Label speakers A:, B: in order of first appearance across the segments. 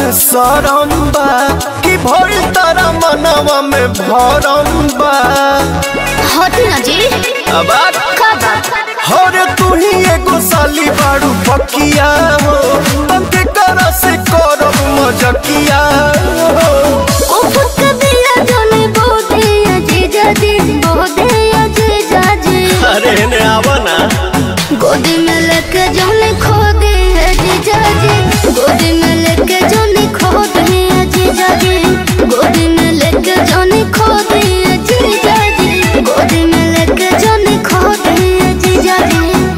A: सरम बा कि भइल तारा मनवा में भरम बा
B: हटी ना जी
A: अब
B: का बात
A: हरे तू ही एगो साली बाड़ू पकिया हो तंके करा से करब मजकिया हो
B: उफक बिया जोने बोदे अजीजा जी बोदे अजीजा जी
A: अरे ने आवा ना
B: गोदी में लेके जोने खो दे अजीजा जी गोदी में लेके जोने खो दे अजीजा जी गोदी में लेके जोने खो दे अजीजा जी गोदी में लेके जोने खो दे अजीजा जी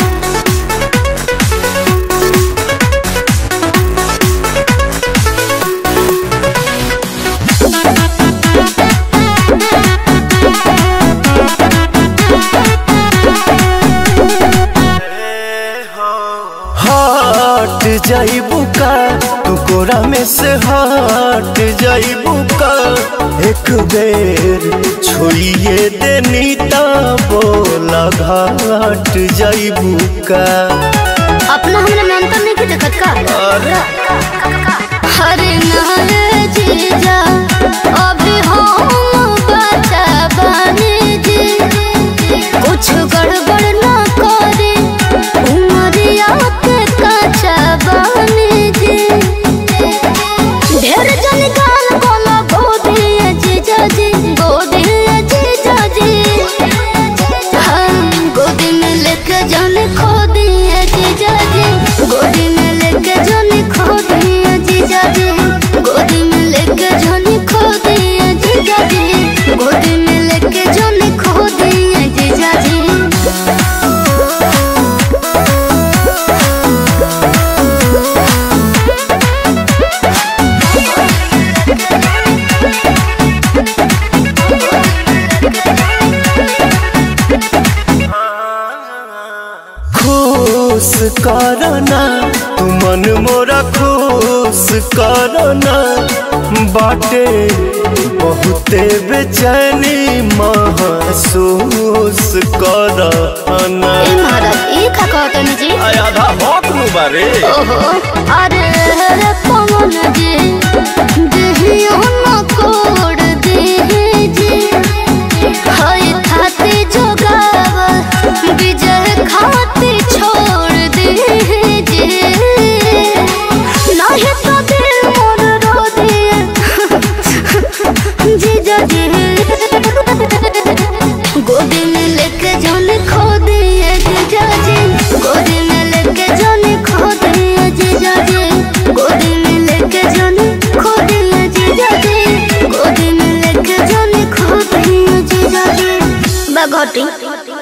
A: हट जाइबू का तू कोरा में से हट जाइबू का एक बेर छोड़िए देनी ता बोला घाट जाइबू का
B: अपना हमरा में अंतर नहीं के देखत का
A: अरे
B: हरे नारे जीजा अभी हम बचा बने जी कुछ गड़बड़ ना करे उमरिया के कचा बने जी ढेर जन गाल बोला गोदी जीजा जी गोदी जीजा जी हम गोदी में लेके जाने खो दिए जीजा जी गोदी में लेके जाने खो दिए जीजा जी गोदी में लेके जाने खो दिए जीजा जी गोदी में लेके जाने खो दिए जीजा जी
A: खुश करना तू मन मोरा खुश करना बाटे बहुते बेचैनी महसूस करना
B: ए महाराज ये खा कहतनी जी
A: आधा हक नु बारे
B: ओहो अरे रे पवन जी देहियो न कोड देहि जी हाय खाते जोगाव विजय खाते छोड़ देहि जी नहीं तो दिल मोर रो दिए जीजा जी गोदी में लेके जाने खो दिए जीजा जी गोदी में लेके जाने खो दिए जीजा जी गोदी में लेके जाने खो दिए जीजा जी गोदी में लेके जाने खो दिए जीजा जी बघटी